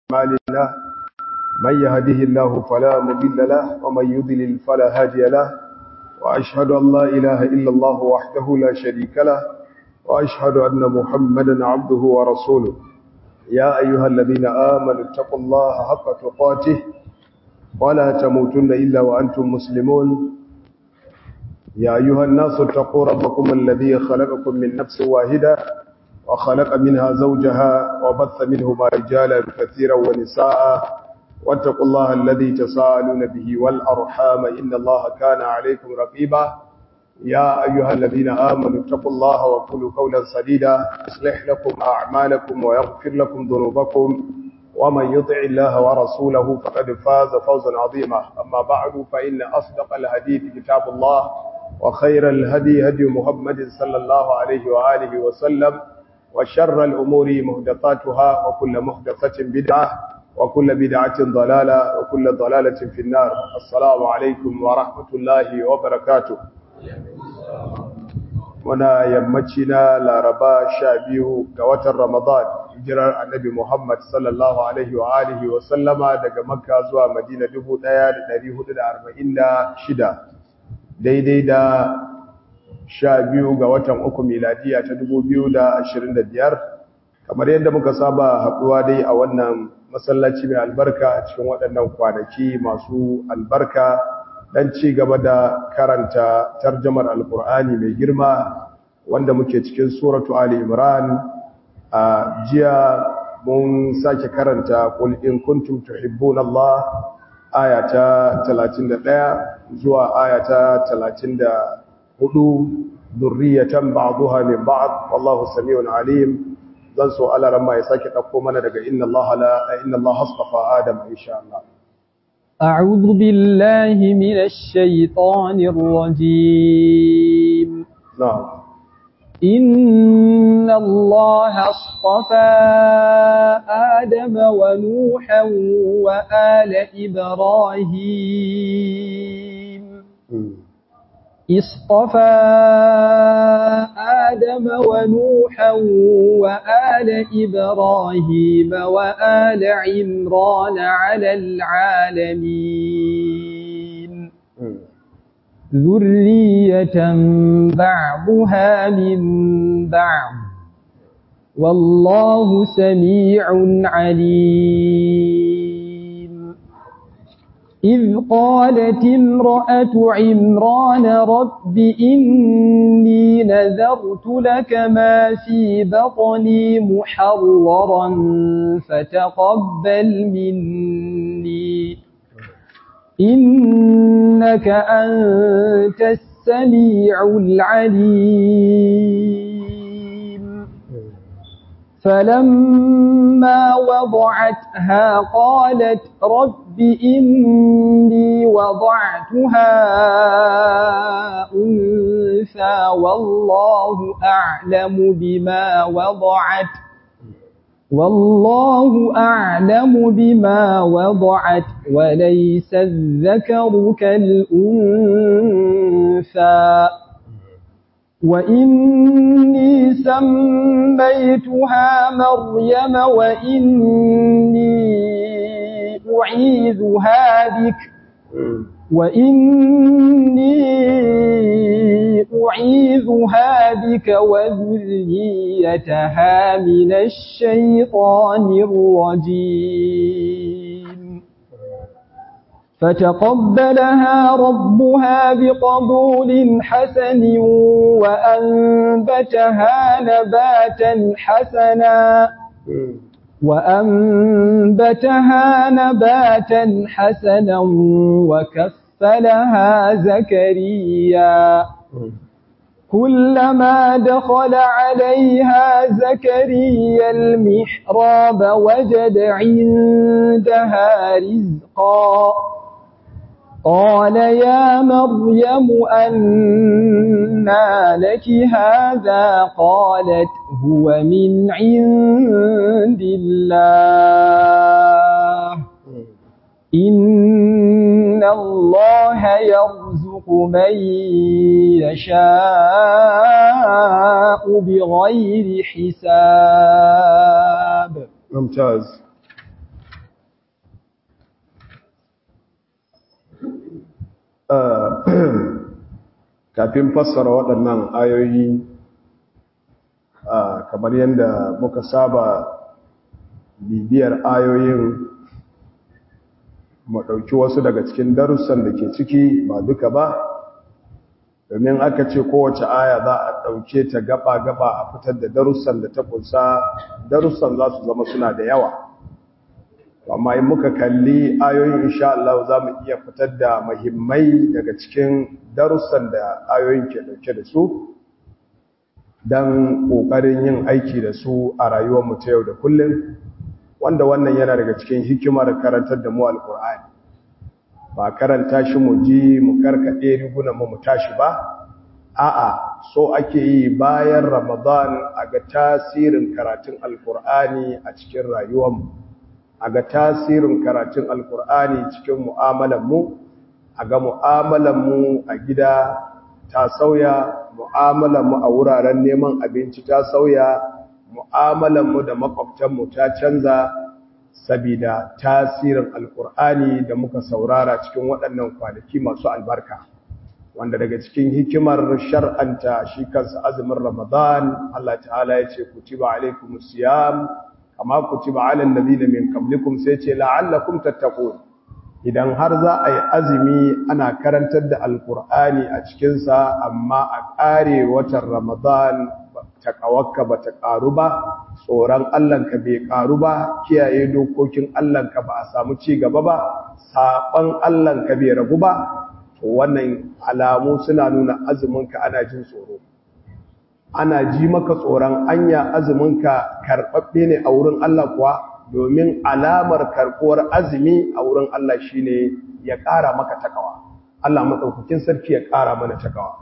أعمالنا من يهده الله فلا مضل له ومن يضلل فلا هادي له وأشهد أن لا إله إلا الله وحده لا شريك له وأشهد أن محمدا عبده ورسوله يا أيها الذين آمنوا اتقوا الله حق تقاته ولا تموتن إلا وأنتم مسلمون يا أيها الناس اتقوا ربكم الذي خلقكم من نفس واحدة وخلق منها زوجها وبث منهما رجالا كثيرا ونساء واتقوا الله الذي تساءلون به والأرحام إن الله كان عليكم رقيبا يا أيها الذين آمنوا اتقوا الله وقولوا قولا سديدا يصلح لكم أعمالكم ويغفر لكم ذنوبكم ومن يطع الله ورسوله فقد فاز فوزا عظيما أما بعد فإن أصدق الحديث كتاب الله وخير الهدي هدي محمد صلى الله عليه وآله وسلم وشر الأمور مهدثاتها وكل مهدثة بدعة وكل بدعة ضلالة وكل ضلالة في النار السلام عليكم ورحمة الله وبركاته muna yammaci na laraba sha biyu ga watan ramadan hijirar annabi muhammad sallallahu alaihi wa alihi wa sallama daga makka zuwa madina 1446 daidai da sha biyu ga watan uku miladiya ta 2025 kamar yadda muka saba haɗuwa dai a wannan masallaci mai albarka a cikin waɗannan kwanaki masu albarka dan ci gaba da karanta tarjamar alkur'ani mai girma wanda muke cikin suratu ali imran a jiya mun sake karanta qul in kuntum tuhibbuna allah ayata 31 zuwa ayata 34 dhurriyatan ba'daha min ba'd wallahu samiun alim zan so Allah ran ya sake dauko mana daga inna allaha la inna allaha astafa adam insha Allah أعوذ بالله من الشيطان الرجيم نعم إن الله اصطفى آدم ونوحا وآل إبراهيم اصطفى آدم ونوحا وآل إبراهيم وآل عمران على العالمين ذرية بعضها من بعض والله سميع عليم إذ قالت امرأة عمران رب إني نذرت لك ما في بطني محررا فتقبل مني إنك أنت السميع العليم فلما وضعتها قالت رب إني وضعتها أنثى والله أعلم بما وضعت والله أعلم بما وضعت وليس الذكر كالأنثى وإني سميتها مريم وإني أعيذها بك وإني أعيذها بك وذريتها من الشيطان الرجيم فتقبلها ربها بقبول حسن وأنبتها نباتا حسنا وأنبتها نباتا حسنا وكفلها زكريا كلما دخل عليها زكريا المحراب وجد عندها رزقا قال يا مريم أنى لك هذا قالت هو من عند الله إن الله يرزق من يشاء بغير حساب ممتاز kafin fassara waɗannan ayoyi kamar yadda muka saba bibiyar ayoyin mu ɗauki wasu daga cikin darussan da ke ciki ba duka ba domin aka ce kowace aya za a ɗauke ta gaba-gaba a fitar da darussan da ta kunsa darussan za su zama suna da yawa amma in muka kalli ayoyin insha Allah za mu iya fitar da mahimmai daga cikin darussan da ayoyin ke ɗauke da su don ƙoƙarin yin aiki da su a rayuwarmu ta yau da kullum wanda wannan yana daga cikin hikimar karantar da mu alkur'ani ba karanta shi mu ji mu karkade rigunan mu mu tashi ba a'a so ake yi bayan ramadan a ga tasirin karatun alkur'ani a cikin rayuwarmu a ga tasirin karatun alkur'ani cikin mu'amalar mu a ga mu'amalar mu a gida ta sauya mu'amalar mu a wuraren neman abinci ta sauya mu'amalanmu da makwabtanmu ta canza sabida tasirin alkur'ani da muka saurara cikin waɗannan kwanaki masu albarka wanda daga cikin hikimar shar'anta shi kansa azumin ramadan Allah ta'ala ya ce kutiba alaikumus siyam kama kutiba alal ladina min qablikum sai ce la'allakum tattaqun idan har za a yi azumi ana karantar da alkur'ani a cikinsa amma a ƙare watan ramadan taƙawarka ba ta ƙaru ba tsoron Allahnka bai ƙaru ba kiyaye dokokin Allahnka ba a samu ci gaba ba saɓon Allahnka bai ragu ba to wannan alamu suna nuna azuminka ana jin tsoro ana ji maka tsoron anya azuminka karɓaɓɓe ne a wurin Allah kuwa domin alamar karɓuwar azumi a wurin Allah shine ya ƙara maka takawa Allah maɗaukakin sarki ya ƙara mana takawa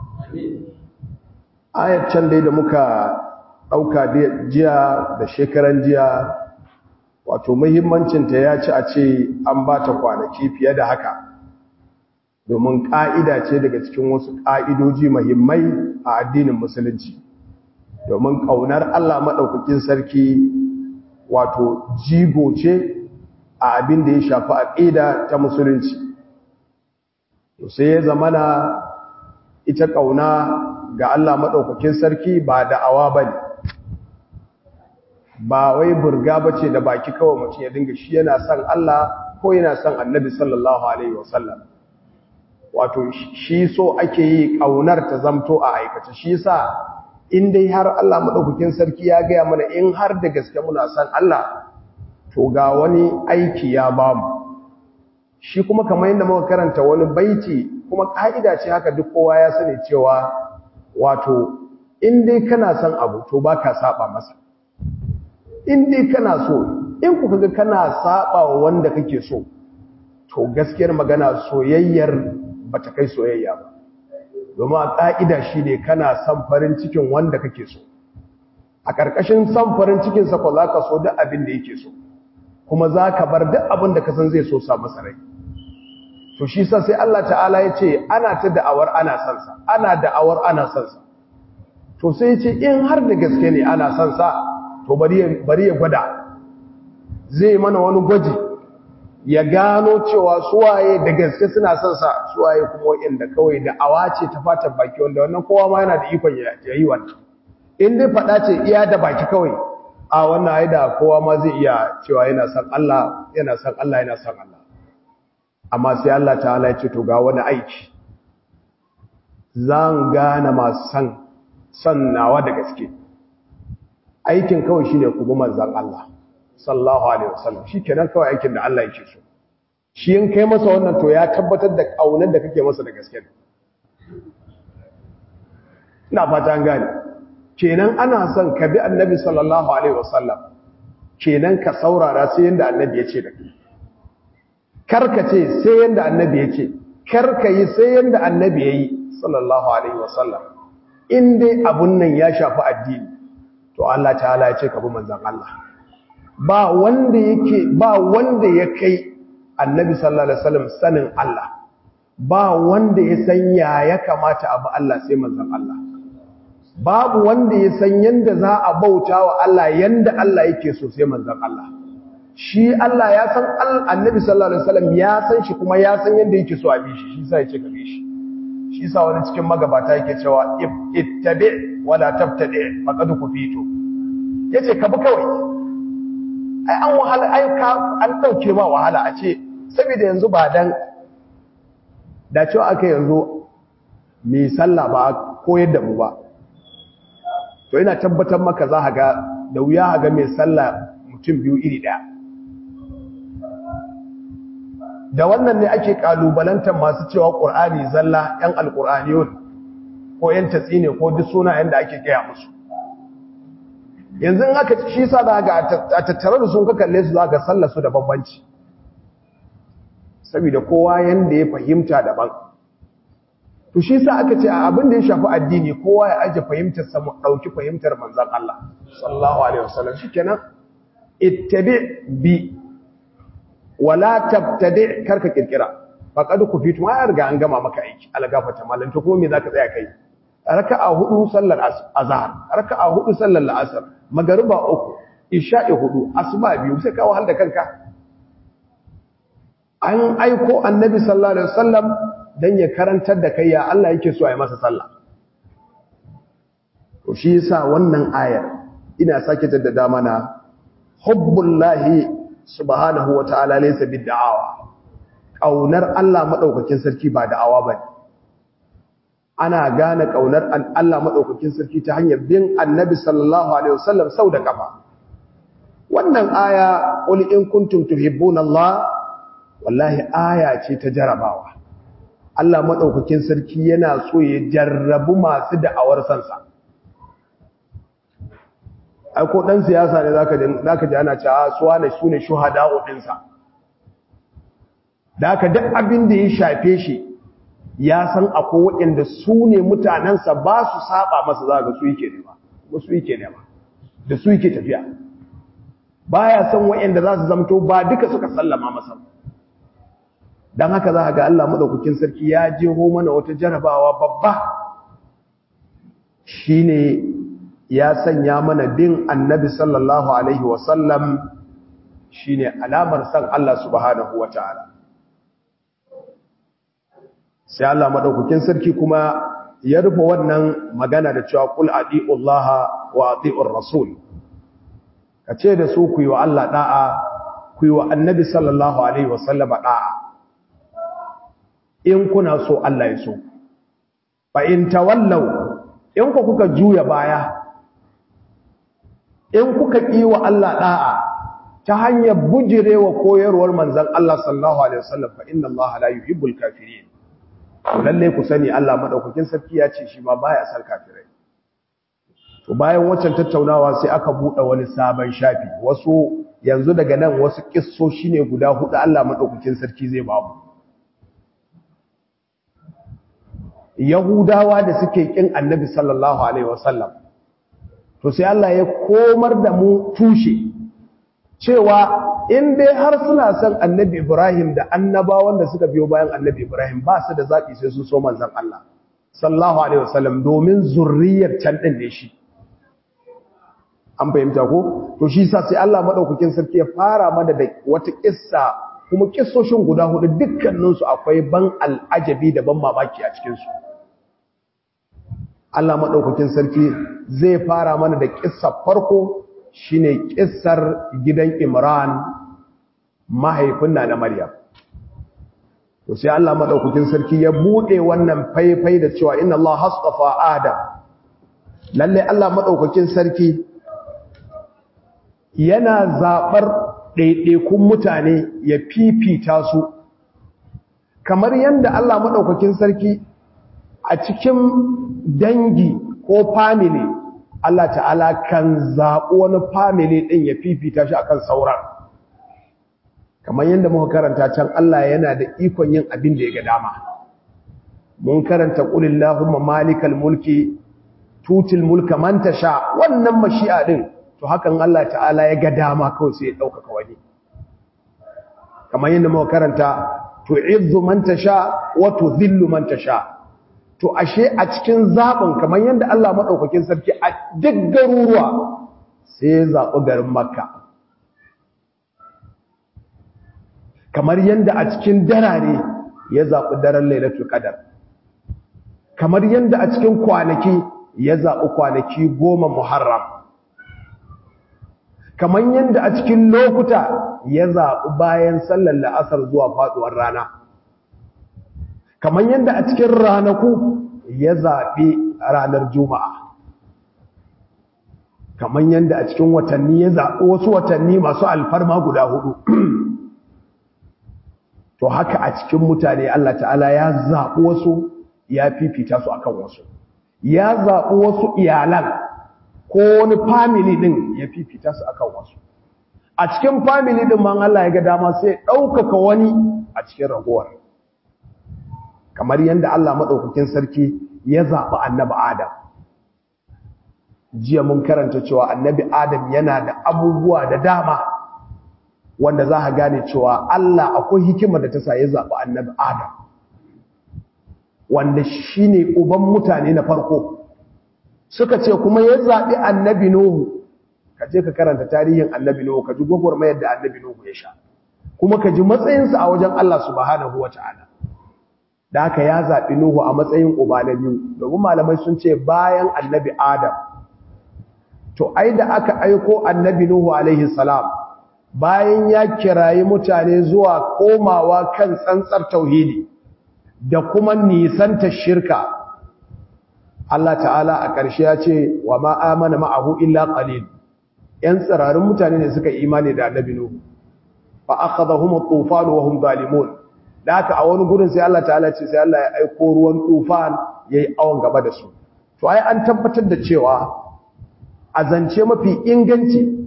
ayar can dai da muka ɗauka jiya da shekaran jiya wato muhimmancinta ya ci a ce an ba ta kwanaki fiye da haka domin ƙa'ida ce daga cikin wasu ƙa'idoji muhimmai a addinin musulunci domin ƙaunar Allah maɗaukakin sarki wato jigo ce a abin da ya shafi aƙida ta musulunci sai ya zamana ita ƙauna ga Allah maɗaukakin sarki ba da'awa ba ne ba wai burga ba ce da baki kawai mutum ya dinga shi yana son Allah ko yana son annabi sallallahu Alaihi wasallam wato shi so ake yi ƙaunar ta zamto a aikace shi sa in dai har Allah maɗaukakin sarki ya gaya mana in har da gaske muna son Allah to ga wani aiki ya bamu shi kuma kamar yadda muka karanta wani baiti kuma ka'ida ce haka duk kowa ya sani cewa wato in dai kana son abu to baka saba masa in dai kana so in kuka ga kana saba wa wanda kake so to gaskiyar magana soyayyar bata kai soyayya ba domin a ka'ida shine kana son farin cikin wanda kake so a ƙarƙashin son farin cikin sa ko zaka so duk abin da yake so kuma zaka bar duk abin da ka san zai so sa masa rai to shi sa sai Allah ta'ala ya ce ana ta da'awar ana son sa ana da'awar ana son sa to sai ya ce in har da gaske ne ana son sa to bari ya gwada zai mana wani gwaji ya gano cewa suwaye da gaske suna son sa suwaye kuma wanda kawai da'awa ce ta fatan baki wanda wannan kowa ma yana da ikon ya yi wannan in dai faɗa ce iya da baki kawai a wannan ai da kowa ma zai iya cewa yana son Allah yana son Allah yana son Allah amma sai Allah ta'ala ya ce to ga wani aiki zan gane masu san san nawa da gaske aikin kawai shine ku bi manzon Allah sallallahu alaihi wasallam shikenan kawai aikin da Allah yake so shi in kai masa wannan to ya tabbatar da kaunar da kake masa da gaske ina fata an gane kenan ana son ka bi annabi sallallahu alaihi wasallam kenan ka saurara sai yanda annabi ya ce da kai karka ce sai yanda annabi ya ce karka yi sai yanda annabi ya yi sallallahu alaihi wasallam in dai abun nan ya shafi addini to Allah ta'ala ya ce ka bi manzon Allah ba wanda yake ba wanda ya kai annabi sallallahu alaihi wasallam sanin Allah ba wanda ya san ya ya kamata abu Allah sai manzon Allah babu wanda ya san yanda za a bauta wa Allah yanda Allah yake so sai manzon Allah shi Allah ya san annabi sallallahu alaihi wasallam ya san shi kuma ya san yanda yake so a bi shi shi sai ya ce ka bi shi shi yasa wani cikin magabata yake cewa ittabi wala tabtadi faqad kufitu yace ka bi kawai ai an wahala ai ka an dauke ma wahala a ce saboda yanzu ba dan da cewa aka yanzu mai sallah ba koyar da mu ba to ina tabbatar maka za ga da wuya ga mai sallah mutum biyu iri daya da wannan ne ake kalubalantar masu cewa ƙur'ani zalla 'yan alƙur'aniyun ko 'yan tatsine ko duk sunayen da ake gaya musu yanzu in aka shi sa da ga a tattare da sun ka kalle su za ga sallar su da bambanci saboda kowa yanda ya fahimta daban to shi sa aka ce a abin da ya shafi addini kowa ya aje fahimtar sa mu dauki fahimtar manzon Allah sallallahu alaihi wasallam shikenan ittabi bi wala tabtadi karka kirkira faqad kufitu ma riga an gama maka aiki algafata mallan to kuma me zaka tsaya kai raka'a hudu sallar azhar raka'a hudu sallar la'asar magariba uku isha'i hudu asuba biyu sai ka wahal da kanka an aiko annabi sallallahu alaihi wasallam dan ya karantar da kai ya Allah yake so a yi masa sallah to shi yasa wannan ayar ina sake jaddada mana hubbullahi subhanahu wataala laysa bid'awa kaunar Allah madaukakin sarki ba da'awa bane ana gane kaunar Allah madaukakin sarki ta hanyar bin annabi sallallahu alaihi wasallam sau da kafa wannan aya qul in kuntum tuhibbuna Allah wallahi aya ce ta jarabawa Allah madaukakin sarki yana so ya jarrabu masu da'awar sansa ai ko dan siyasa ne zaka zaka ji ana cewa suwa ne sune shuhada'u dinsa da haka duk abin da ya shafe shi ya san akwai waɗanda su ne mutanensa ba su saba masa za ga su yake nema ba su yake nema da su yake tafiya baya san waɗanda za su zamto ba duka suka sallama masa dan haka za ga Allah madaukakin sarki ya jeho mana wata jarabawa babba shine ya sanya mana bin annabi sallallahu alaihi wasallam shine alamar san Allah subhanahu wataala sai Allah madaukakin sarki kuma ya rufe wannan magana da cewa qul atiullaha wa atiur rasul kace da su ku yi wa Allah da'a ku yi wa annabi sallallahu alaihi wasallam da'a in kuna so Allah ya so fa in tawallaw in ku kuka juya baya in kuka ƙi wa Allah ɗa'a ta hanyar bujirewa koyarwar manzan Allah sallallahu Alaihi wasallam fa inna Allah la yuhibbul kafirin lalle ku sani Allah madaukakin sarki ya ce shi ma baya san kafirai to bayan waccan tattaunawa sai aka buɗe wani sabon shafi wasu yanzu daga nan wasu kissoshi ne guda hudu Allah madaukakin sarki zai ba mu Yahudawa da suke kin Annabi sallallahu alaihi wasallam to sai Allah ya komar da mu tushe cewa in dai har suna son annabi Ibrahim da annabawan da suka biyo bayan annabi Ibrahim ba su da zaɓi sai sun so manzan Allah sallallahu alaihi wasallam domin zurriyar can ɗin ne shi an fahimta ko to shi sa sai Allah madaukakin sarki ya fara mana da wata kissa kuma kissoshin guda hudu dukkaninsu akwai ban al'ajabi da ban mamaki a cikinsu Allah maɗaukakin sarki zai fara mana da ƙissar farko shine ƙissar gidan Imran mahaifin na Maryam. To sai Allah maɗaukakin sarki ya buɗe wannan faifai da cewa inna Allah hasafa Adam. Lalle Allah maɗaukakin sarki yana zaɓar ɗaiɗaikun mutane ya fifita su. Kamar yadda Allah maɗaukakin sarki a cikin dangi ko family Allah ta'ala kan zaɓi wani family ɗin ya fifita shi akan sauran kamar yadda muka karanta can Allah yana da ikon yin abin da ya ga dama mun karanta qulillahumma malikal mulki tutil mulka man tasha wannan mashi'a din to hakan Allah ta'ala ya ga dama kawai sai ya ɗaukaka wani kamar yadda muka karanta tu'izzu man tasha wa tudhillu man tasha to ashe a cikin zaɓin kamar yadda Allah maɗaukakin sarki a duk garuruwa sai ya zaɓi garin makka kamar yadda a cikin darare ya zaɓi daren lailatul qadar kamar yadda a cikin kwanaki ya zaɓi kwanaki goma muharram kamar yadda a cikin lokuta ya zaɓi bayan sallar la'asar zuwa faɗuwar rana kamar yadda a cikin ranaku ya zaɓi ranar juma'a kamar yadda a cikin watanni ya zaɓi wasu watanni masu alfarma guda hudu to haka a cikin mutane Allah ta'ala ya zaɓi wasu ya fifita su akan wasu ya zaɓi wasu iyalan ko wani family din ya fifita su akan wasu a cikin family din man Allah ya ga dama sai ɗaukaka wani a cikin ragowar kamar yadda Allah maɗaukakin sarki ya zaɓi annabi Adam jiya mun karanta cewa annabi Adam yana da abubuwa da dama wanda za a gane cewa Allah akwai hikima da ta sa ya zaɓi annabi Adam wanda shi ne uban mutane na farko suka ce kuma ya zaɓi annabi Nuhu ka je ka karanta tarihin annabi Nuhu ka ji gwagwarmayar da annabi Nuhu ya sha kuma ka ji matsayinsa a wajen Allah subhanahu wa ta'ala da haka ya zaɓi Nuhu a matsayin uba na biyu domin malamai sun ce bayan annabi Adam to ai da aka aiko annabi Nuhu alaihi salam bayan ya kirayi mutane zuwa komawa kan tsantsar tauhidi da kuma nisanta shirka Allah ta'ala a ƙarshe ya ce wa ma amana ma'ahu illa qalil yan tsirarin mutane ne suka imani da annabi Nuhu fa akhadhahum at-tufan wa hum zalimun da haka a wani gurin sai Allah ta'ala ce sai Allah ya aiko ruwan tufan yayi awon gaba da su to ai an tabbatar da cewa a zance mafi inganci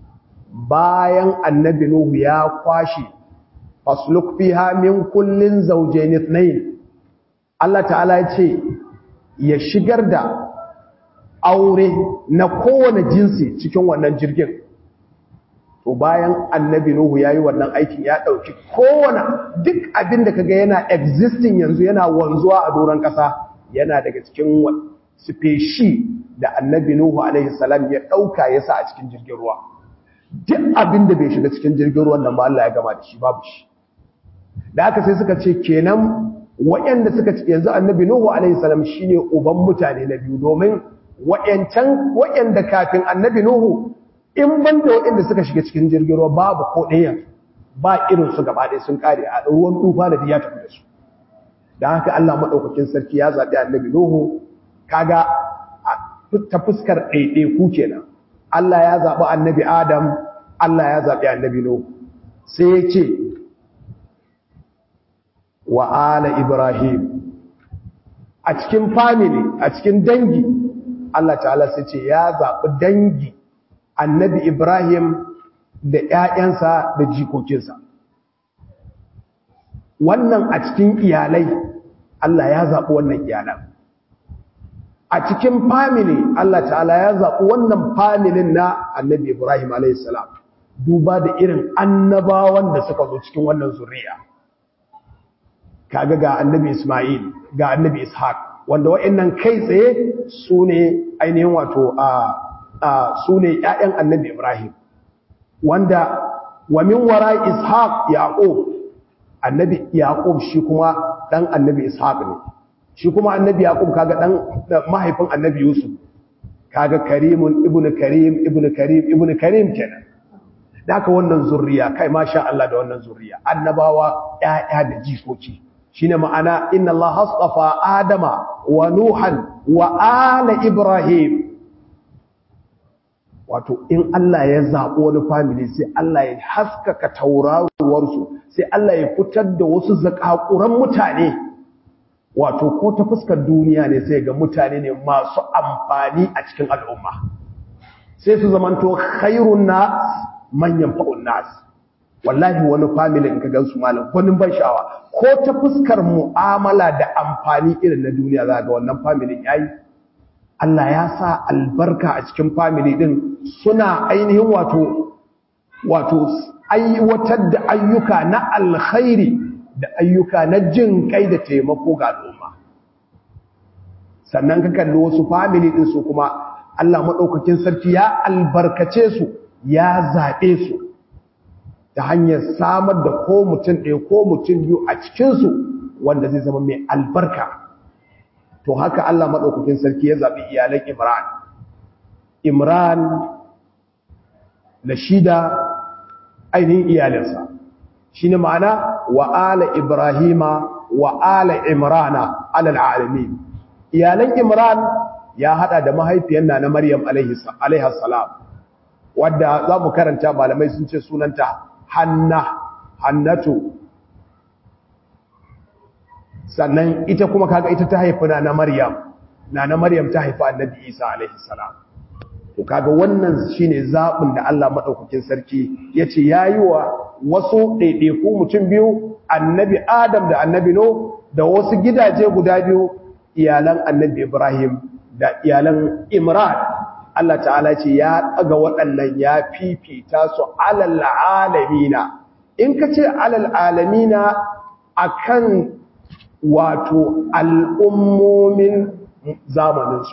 bayan annabi Nuhu ya kwashi fasluk fiha min kullin zawjayn ithnayn Allah ta'ala ya ce ya shigar da aure na kowane jinsi cikin wannan jirgin to bayan annabi Nuhu yayi wannan aikin ya dauki kowane duk abin da kaga yana existing yanzu yana wanzuwa a doron kasa yana daga cikin species da annabi Nuhu alaihi salam ya dauka yasa a cikin jirgin ruwa duk abin da bai shiga cikin jirgin ruwan nan ba Allah ya gama da shi babu shi da haka sai suka ce kenan waɗanda suka ce yanzu annabi Nuhu alaihi salam shine uban mutane na biyu domin waɗancan waɗanda kafin annabi Nuhu in banda waɗanda suka shiga cikin jirgin ruwa babu ko ɗayan ba irin su gaba ɗaya sun kare a ruwan tufa da ya tafi da su da haka Allah madaukakin sarki ya zabi annabi Nuhu kaga ta fuskar ɗaiɗaiku kenan Allah ya zaɓi annabi Adam, Allah ya zaɓi annabi Nuhu. Sai ya ce, wa ala Ibrahim, a cikin family, a cikin dangi, Allah ta'ala sai ce ya zaɓi dangi annabi Ibrahim da ‘ya'yansa da jikokinsa. Wannan a cikin iyalai, Allah ya zaɓi wannan iyalan. a cikin family Allah ta'ala ya zaɓi wannan familin na annabi Ibrahim a.s. duba da irin annabawan da suka zo cikin wannan zuriya kaga ga annabi Ismail ga annabi Ishaq wanda wa'annan kai tsaye su ne ainihin wato a su ne ‘ya'yan annabi Ibrahim wanda wa min wara Ishaq Yaqub annabi Yaqub shi kuma ɗan annabi Ishaq ne shi kuma annabi yaqub kaga dan mahaifin annabi yusuf kaga karimun ibnu karim ibnu karim ibnu karim kenan daka wannan zurriya kai masha Allah da wannan zurriya annabawa ƴaƴa da jikoki shine ma'ana inna Allah hasafa adama wa nuhan wa ala ibrahim wato in Allah ya zaɓi wani family sai Allah ya haskaka tauraruwarsu sai Allah ya fitar da wasu zakakuran mutane wato ko ta fuskar duniya ne sai ga mutane ne masu amfani a cikin al'umma sai su zamanto khairun nas manyan fa'un nas wallahi wani family in ka gansu malam gwanin ban sha'awa ko ta fuskar mu'amala da amfani irin na duniya za ga wannan family yayi Allah ya sa albarka a cikin family din suna ainihin wato wato aiwatar da ayyuka na alkhairi da ayyuka na jin kai da taimako ga al'umma sannan ka kalli wasu family din su kuma Allah madaukakin sarki ya albarkace su ya zabe su ta hanyar samar da ko mutum ɗaya ko mutum biyu a cikin su wanda zai zama mai albarka to to haka Allah madaukakin sarki ya zabi iyalan Imran Imran da shida ainihin iyalinsa shine ma'ana wa ala ibrahima wa ala imrana alal alamin iyalan Imran ya hada da mahaifiyar na Maryam alaihi salam wadda za mu karanta malamai sun ce sunanta Hanna Hannatu sannan ita kuma kaga ita ta haifi na Maryam na Maryam ta haifi Annabi Isa alaihi salam to kaga wannan shine zabin da Allah madaukakin sarki yace yayi wa wasu ɗaiɗaiku mutum biyu Annabi Adam da Annabi No da wasu gidaje guda biyu iyalan Annabi Ibrahim da iyalan Imran Allah ta'ala ce ya daga waɗannan ya fifita su alal alamina in ka ce alal alamina akan wato al'ummomin zamaninsu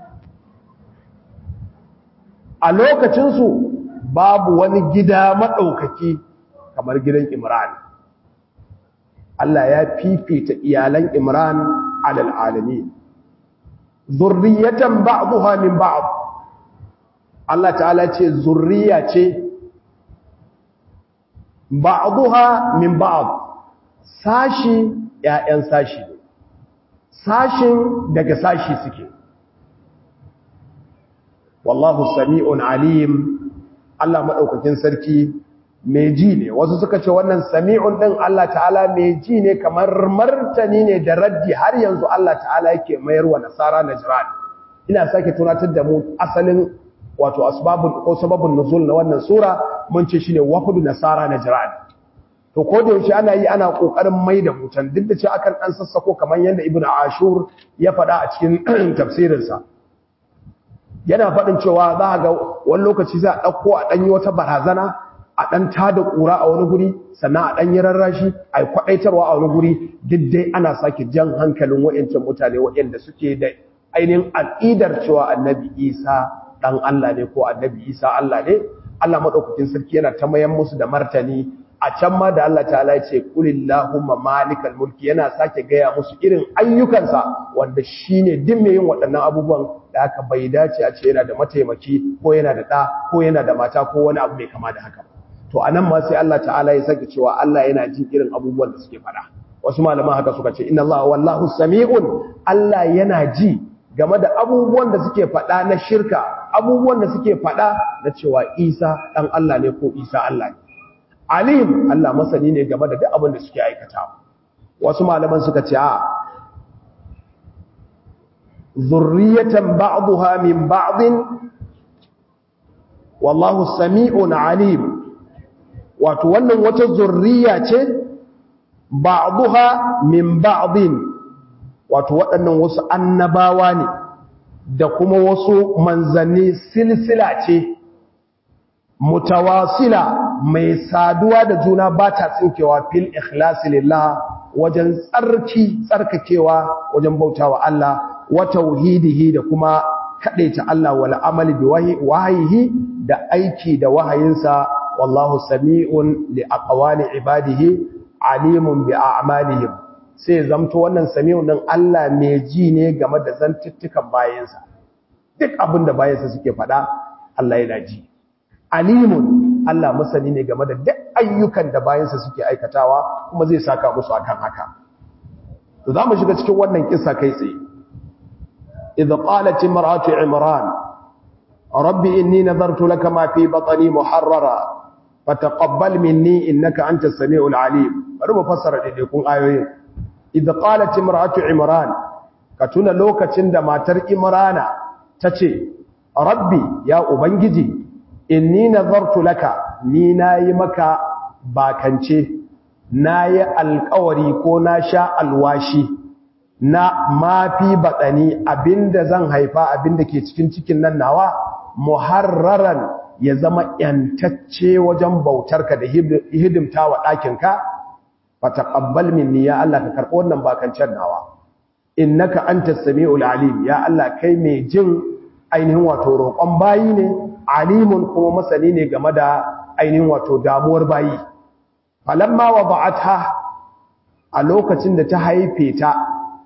a lokacinsu babu wani gida maɗaukaki kamar gidan Imran Allah ya fifita iyalan Imran alal alamin zurriyatan ba'dha min ba'd Allah ta'ala ce zurriya ce ba'dha min ba'd sashi ƴaƴan sashi sashin daga sashi suke wallahu sami'un alim Allah madaukakin sarki mai ji ne wasu suka ce wannan sami'un din Allah ta'ala mai ji ne kamar martani ne da raddi har yanzu Allah ta'ala yake mayar wa nasara najran ina sake tunatar da mu asalin wato asbabun ko sababun nuzul na wannan sura mun ce shine wafdu nasara najran to ko da yaushe ana yi ana kokarin mai da mutan duk da cewa akan dan sassako kamar yanda ibnu ashur ya faɗa a cikin tafsirinsa yana faɗin cewa za a ga wani lokaci za a ɗauko a ɗanyi wata barazana a ɗan tada ƙura a wani guri sannan a ɗanyi rarrashi a yi kwaɗaitarwa a wani guri duk dai ana sake jan hankalin wa'yancin mutane waɗanda suke da ainihin aƙidar cewa annabi isa ɗan allah ne ko annabi isa allah ne allah maɗaukakin sarki yana ta mayan musu da martani a can ma da Allah ta'ala ya ce kulillahumma malikal mulki yana sake gaya musu irin ayyukansa wanda shine din mai yin waɗannan abubuwan da aka bai dace a ce yana da mataimaki ko yana da ɗa ko yana da mata ko wani abu mai kama da haka to anan ma sai Allah ta'ala ya sake cewa Allah yana jin irin abubuwan da suke faɗa wasu malaman haka suka ce inna Allah wallahu sami'un Allah yana ji game da abubuwan da suke faɗa na shirka abubuwan da suke faɗa na cewa Isa ɗan Allah ne ko Isa Allah ne alim Allah masani ne game da duk abin da suke aikata wasu malaman suka ce a zurriyatan ba'daha min ba'din wallahu sami'un alim wato wannan wata zurriya ce ba'daha min ba'din wato waɗannan wasu annabawa ne da kuma wasu manzanni silsila ce mutawasila mai saduwa da juna ba ta tsinkewa fil ikhlasi lillah wajen tsarki tsarkakewa wajen bautawa Allah wa tauhidihi da kuma kadaita Allah wal amali bi wahayihi da aiki da wahayinsa wallahu sami'un li aqwali ibadihi alimun bi a'malihim sai zamto wannan sami'un din Allah mai ji ne game da zantuttukan bayansa duk abin da bayansa suke faɗa Allah yana ji alimun Allah masani ne game da duk ayyukan da bayansa suke aikatawa kuma zai saka musu akan haka to zamu shiga cikin wannan kissa kai tsaye idh qalat imra'atu imran rabbi inni nadartu laka ma fi batni muharrara fataqabbal minni innaka antas samiul alim bari mu fassara dai kun ayoyin idh qalat imra'atu imran ka tuna lokacin da matar imrana tace rabbi ya ubangiji inni nazartu laka ni nayi maka bakance nayi alƙawari ko na sha alwashi na mafi batsani abinda zan haifa abinda ke cikin cikin nan nawa muharraran ya zama yantacce wajen bautarka da hidimtawa ɗakinka fataqabbal minni ya Allah ka karɓo wannan bakancen nawa innaka antas samiul alim ya Allah kai mai jin ainihin wato roƙon bayi ne alimun kuma masani ne game da ainihin wato damuwar bayi falamma wada'atha a lokacin da ta haife ta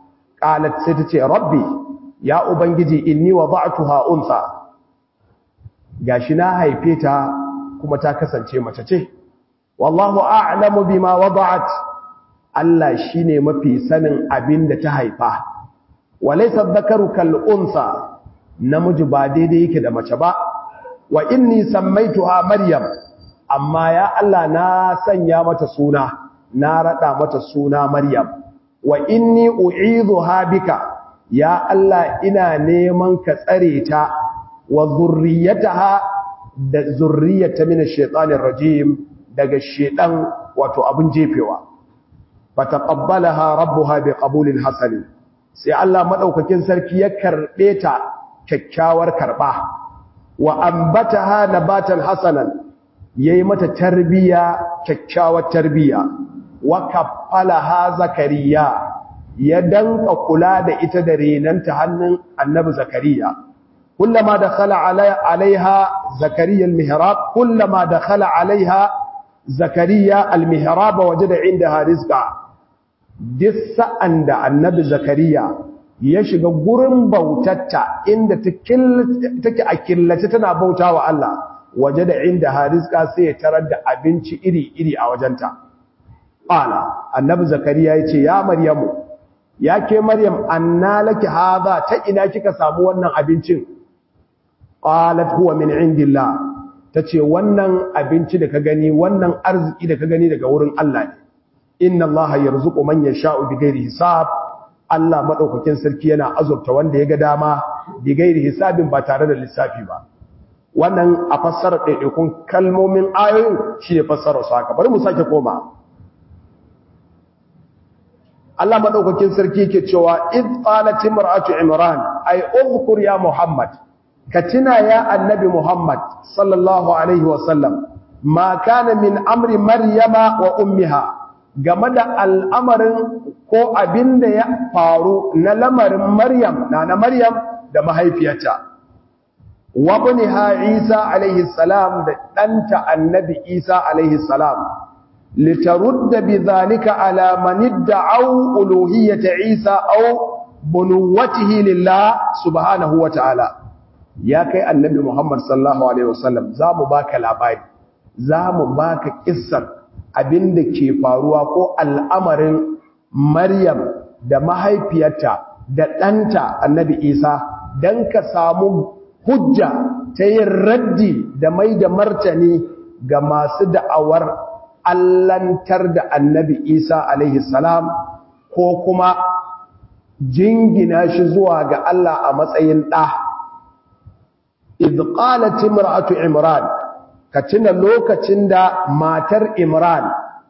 qalat sai ta ce rabbi ya ubangiji inni wada'tuha unsa gashi na haife ta kuma ta kasance mace ce wallahu a'lamu bima wada'at Allah shine mafi sanin abin da ta haifa walaysa dhakaru kal unsa namiji ba daidai yake da mace ba wa inni sammaituha maryam amma ya Allah na sanya mata suna na rada mata suna maryam wa inni u'idhuha bika ya Allah ina neman ka tsare ta wa zurriyataha da zurriyata min ash-shaytanir rajim daga shedan wato abun jefewa fataqabbalaha rabbuha biqabulin hasan sai Allah madaukakin sarki ya karbe ta kyakkyawar karba wa ambataha nabatan hasanan yayi mata tarbiya kyakkyawar tarbiya wa kaffalaha zakariya ya danka kula da ita da renanta hannun annabi zakariya kullama dakhala alaiha zakariya almihrab kullama dakhala alaiha zakariya almihrab wajada indaha rizqa duk sa'an da annabi zakariya ya shiga gurin bautatta inda take a killace tana bauta wa Allah waje da inda hariska sai ya tarar da abinci iri-iri a wajenta ƙala annabi zakariya ya ce ya maryamu ya ke maryam anna laki haza ta ina kika samu wannan abincin qalat huwa min indillah tace wannan abinci da ka gani wannan arziki da ka gani daga wurin Allah ne inna allaha yarzuqu man yasha'u bighairi hisab Allah madaukakin sarki yana azurta wanda ya ga dama bighairi hisabin ba tare da lissafi ba wannan a fassara ɗaiɗaikun kalmomin ayoyin shi ne fassara su haka bari mu sake koma Allah madaukakin sarki yake cewa id qalat imra'atu imran ay udhkur ya muhammad ka tuna ya annabi muhammad sallallahu alaihi wa sallam ma kana min amri maryama wa ummiha game da al'amarin ko abin da ya faru na lamarin Maryam na na Maryam da mahaifiyarta. Wabni ha Isa alaihi salam da ɗanta annabi Isa alaihi salam, litarudda bi zalika alamanid da au uluhiyyata Isa au bunuwatihi lillah subhanahu wa ta'ala. Ya kai annabi Muhammad sallallahu Alaihi wasallam za mu baka labari, za mu baka ƙissar abin da ke faruwa ko al'amarin Maryam da mahaifiyarta da ɗanta annabi Isa don ka samu hujja ta yin raddi da mai da martani ga masu da'awar allantar da annabi Isa alaihi salam ko kuma jingina shi zuwa ga Allah a matsayin ɗa. Izƙalat imra'atu Imran ka tuna lokacin da matar Imran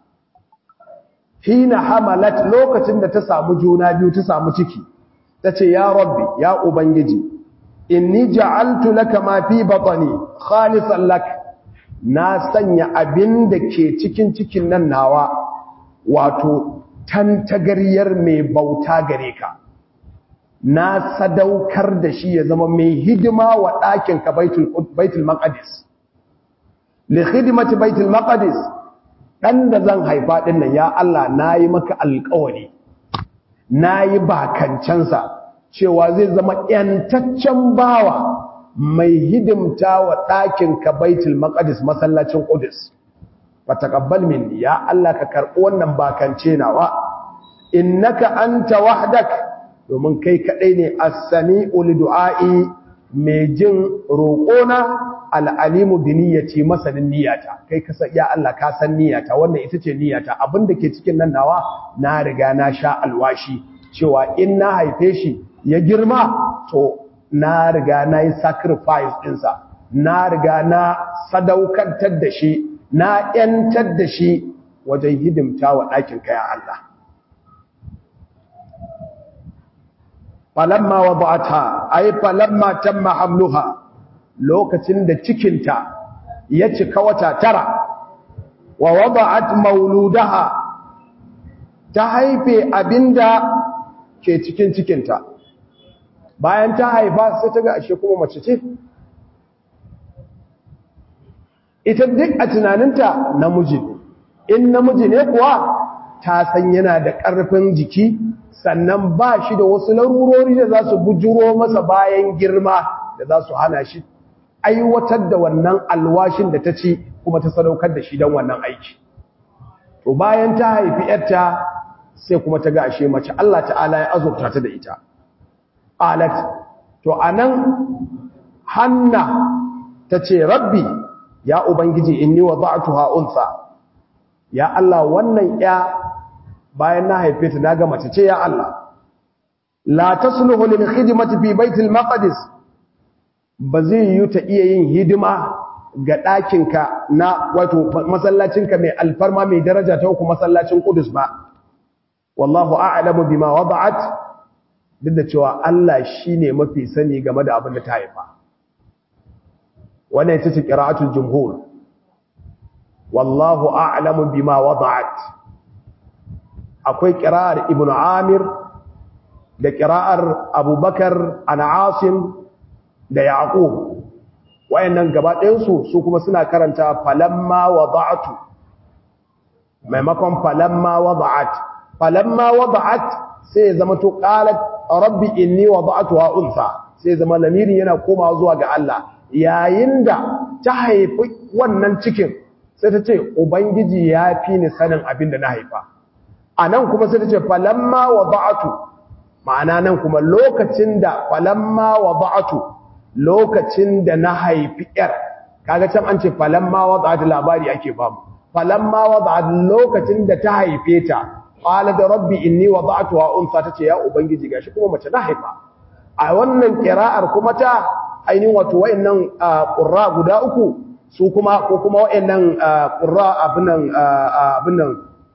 hina hamalat lokacin da ta samu juna biyu ta samu ciki tace ya rabbi ya ubangiji inni ja'altu laka ma fi batni khalisan lak na sanya abin da ke cikin cikin nan nawa wato tantagaryar mai bauta gare ka na sadaukar da shi ya zama mai hidima wa ɗakin ka baitul baitul maqdis li khidmati baitul maqdis dan da zan haifa din nan ya Allah nayi maka alƙawari nayi bakancansa cewa zai zama yantaccen bawa mai hidimta wa ɗakin ka baitul maqdis masallacin qudus fataqabbal minni ya Allah ka karɓi wannan bakance nawa innaka anta wahdak domin kai kadai ne as-sami'u li du'a'i mai jin roƙona al'alimu bi niyyati masanin niyyata kai ka ya Allah ka san niyyata wannan ita ce niyyata abinda ke cikin nan nawa na riga na sha alwashi cewa in na haife shi ya girma to na riga na yi sacrifice ɗinsa na riga na sadaukantar da shi na ‘yantar da shi wajen hidimta wa ɗakin kaya Allah falamma wa ba'ata ai falamma tamma hamluha lokacin da cikinta ya cika wata tara wa wada'at mauludaha ta haife abinda ke cikin cikinta bayan ta haifa sai ta ga ashe kuma mace ce ita duk a tunaninta namiji ne in namiji ne kuwa ta san yana da ƙarfin jiki sannan ba shi da wasu larurori da za su bujuro masa bayan girma da za su hana shi aiwatar da wannan alwashin da ta ci kuma ta sadaukar da shi don wannan aiki to bayan ta haifi yarta sai kuma ta ga ashe mace Allah ta'ala ya azurta ta da ita alat to anan hanna tace rabbi ya ubangiji inni wada'tuha unsa ya Allah wannan ya bayan na haife ta naga mace ce ya Allah la tasluhu lil khidmati fi baitil maqdis ba zai yi ta iya yin hidima ga ɗakinka na wato masallacinka mai alfarma mai daraja ta uku masallacin Qudus ba wallahu a'lamu bima wada'at duk da cewa Allah shine mafi sani game da abin da ta haifa wannan ita ce qira'atul jumhur wallahu a'lamu bima wada'at akwai qira'ar ibnu amir da qira'ar abubakar an asim da yaqub wayannan gaba ɗayansu su kuma suna karanta falamma wada'tu maimakon falamma wada'at falamma wada'at sai zama to qalat rabbi inni wada'tuha unsa sai zama lamirin yana komawa zuwa ga Allah yayin da ta haifi wannan cikin sai ta ce ubangiji ya fi ni sanin abin da na haifa anan kuma sai ta ce falamma wada'tu ma'ana nan kuma lokacin da falamma wada'tu lokacin da na haifi ‘yar, kaga can an ce falamma wadda da labari ake bamu, falamma wadda lokacin da ta haife ta, ƙwala da rabbi inni wadda tuwa unsa ta ce ya Ubangiji gashi kuma mace na haifa. A wannan ƙira'ar kuma ta ainihin wato wa'innan ƙurra guda uku su kuma ko kuma wa'innan ƙurra abinan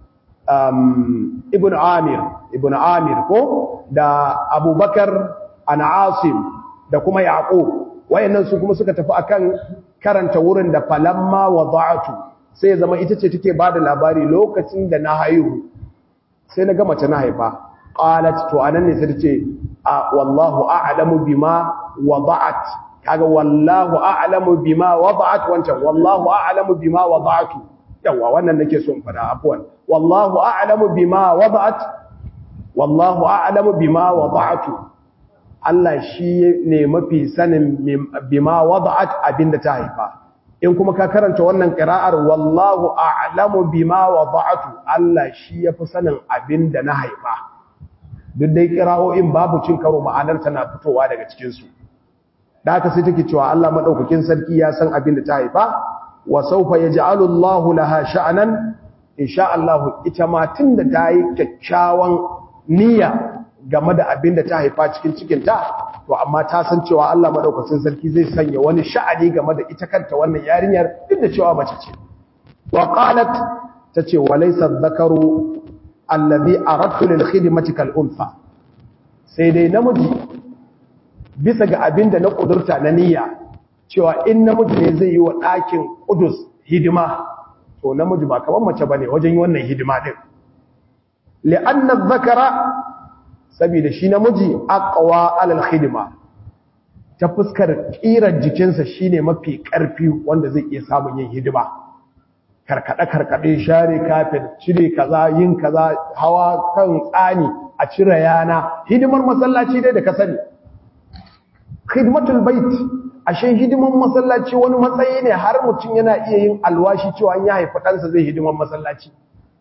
Ibn Amir, Ibn Amir ko da Abubakar an Asim da kuma yaqub wayannan su kuma suka tafi akan karanta wurin da falamma wada'tu sai zama ita ce take bada labari lokacin da na haihu sai na ga mace na haifa qalat to anan ne sai tace a wallahu a'lamu bima wada'at kaga wallahu a'lamu bima wada'at wancan wallahu a'lamu bima wada'tu yawa wannan nake so in fada afwan wallahu a'lamu bima wada'at wallahu a'lamu bima wada'tu Allah shi ne mafi sanin bima wada'at abinda ta haifa in kuma ka karanta wannan qira'ar wallahu a'lamu bima wada'tu Allah shi yafi sanin abinda na haifa duk dai qira'o'in babu cin karo ma'anar tana fitowa daga cikin su da haka sai take cewa Allah madaukakin sarki ya san abinda ta haifa wa sawfa yaj'alu Allahu laha sha'nan insha Allah ita ma tunda ta yi kyakkyawan niyya game da abin da ta haifa cikin cikinta to amma ta san cewa Allah madaukakin sarki zai sanya wani sha'ani game da ita kanta wannan yarinyar duk da cewa mace ce wa qalat tace walaysa dhakaru alladhi aradtu lil khidmati kal unsa sai dai namiji bisa ga abin da na kudurta na niyya cewa in namiji ne zai yi wa ɗakin kudus hidima to namiji ba kamar mace bane wajen yi wannan hidima din li'anna dhakara saboda shi namiji aqwa alal khidma ta fuskar kirar jikinsa shine mafi karfi wanda zai iya samun yin hidima karkade karkade share kafin cire kaza yin kaza hawa kan tsani a cire yana hidimar masallaci dai da ka sani khidmatul bait ashe hidimar masallaci wani matsayi ne har mutum yana iya yin alwashi cewa an ya haifi ɗansa zai hidimar masallaci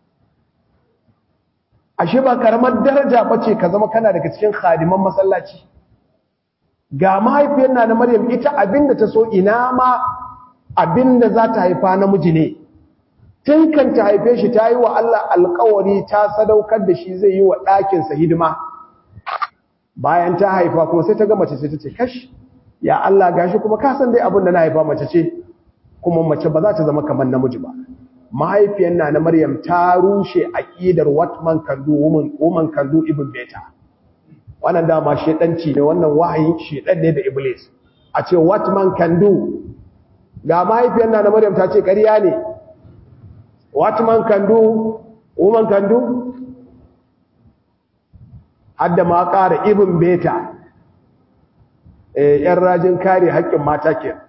ashe ba karamar daraja bace ka zama kana daga cikin khadiman masallaci ga mahaifiyar na Maryam ita abinda ta so ina ma abinda za ta haifa namiji ne tun kan ta haife shi ta yi wa Allah alƙawari ta sadaukar da shi zai yi wa ɗakinsa hidima bayan ta haifa kuma sai ta ga mace sai ta ce kash ya Allah gashi kuma ka san dai abin da na haifa mace ce kuma mace ba za ta zama kamar namiji ba mahaifiyar na na Maryam ta rushe aqidar what man can do woman woman can do ibn beta wannan dama shedanci ne wannan wahayin shedan ne da iblis a ce what man can do ga mahaifiyar na na Maryam ta ce ƙarya ne what man can do woman can do hadda ma ƙara ibn beta eh yan rajin kare haƙƙin mata kenan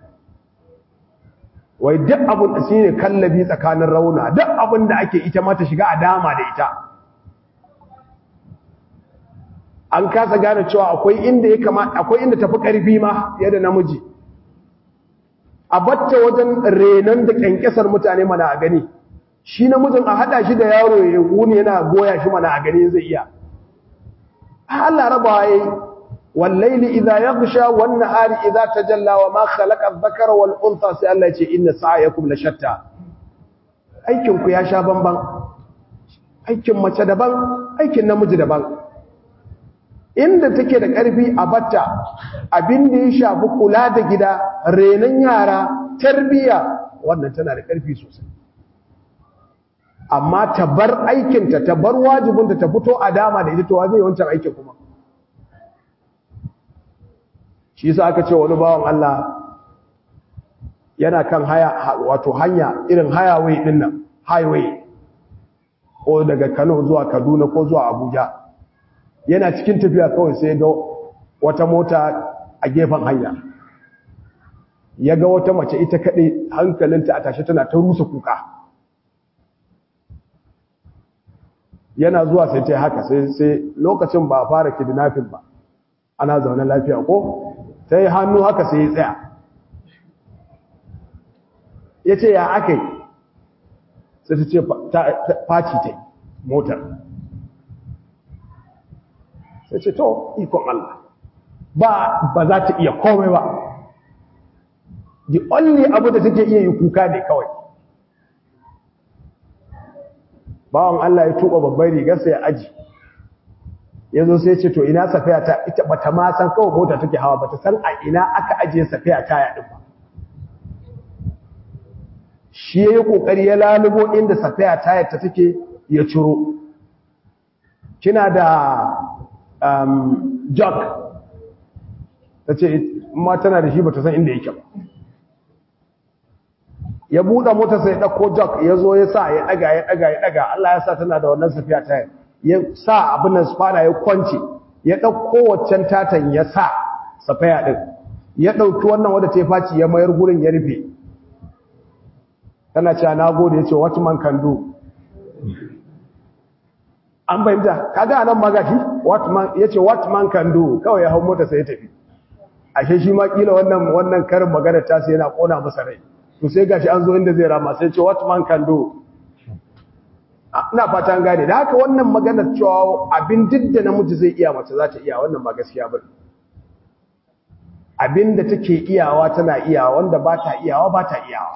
wai duk abin da shine kallabi tsakanin rauna duk abin da ake ita ma ta shiga a dama da ita an kasa gane cewa akwai inda ya kama akwai inda tafi karfi ma fiye da namiji a batta wajen renon da kyankyasar mutane mana a gani shi namijin a hada shi da yaro ya wuni yana goya shi mana a gani zai iya Allah raba yayi wallaili idza yaghsha wan nahari idza tajalla wa ma khalaqa adh-dhakara wal untha sai Allah ya ce inna sa'yakum la shatta aikin ku ya sha bamban aikin mace daban aikin namiji daban inda take da ƙarfi a batta abin da ya shafi kula da gida renon yara tarbiya wannan tana da ƙarfi sosai amma ta bar aikinta ta bar wajibinta ta fito a dama da ita to zai wancan aikin kuma shi yasa aka ce wani bawan Allah yana kan haya wato hanya irin highway din nan highway ko daga Kano zuwa Kaduna ko zuwa Abuja yana cikin tafiya kawai sai ga wata mota a gefen hanya ya ga wata mace ita kaɗai hankalinta a tashe tana ta rusa kuka yana zuwa sai ta haka sai lokacin ba a fara kidnapping ba ana zaune lafiya ko sai hannu haka sai ya tsaya ya ce ya aka yi sai ta ce faci ta yi motar sai ce to ikon Allah ba ba za ta iya komai ba the only abu da take iya yi kuka ne kawai bawan Allah ya tuba babbar rigarsa ya aji ya zo sai ce to ina safiya ta ita bata ma san kawai mota take hawa bata san a ina aka ajiye safiya ta ya ba shi ya yi kokari ya lalubo inda safiya ta ta take ya ciro kina da um, jog ta ce ma tana da shi ba ta san inda yake ba ya buɗe mota sai ɗauko jog ya zo ya sa ya ɗaga ya ɗaga ya ɗaga Allah ya sa tana da wannan safiya ta ya sa abin nan spana ya kwance ya ɗauko waccan tatan ya sa safiya ɗin ya ɗauki wannan wadda ta yi faci ya mayar gurin ya rufe tana cewa na gode ya ce what man can do an fahimta kaga anan magashi what man yace what man can do kawai ya hau mota sai ya tafi ashe shi ma kila wannan wannan karin magana ta sai yana kona masa rai to sai gashi an zo inda zai rama sai ce what man can do ina fata an gane da haka wannan maganar cewa abin duk da namiji zai iya mace za ta iya wannan ba gaskiya ba abin da take iyawa tana iyawa wanda ba ta iyawa ba ta iyawa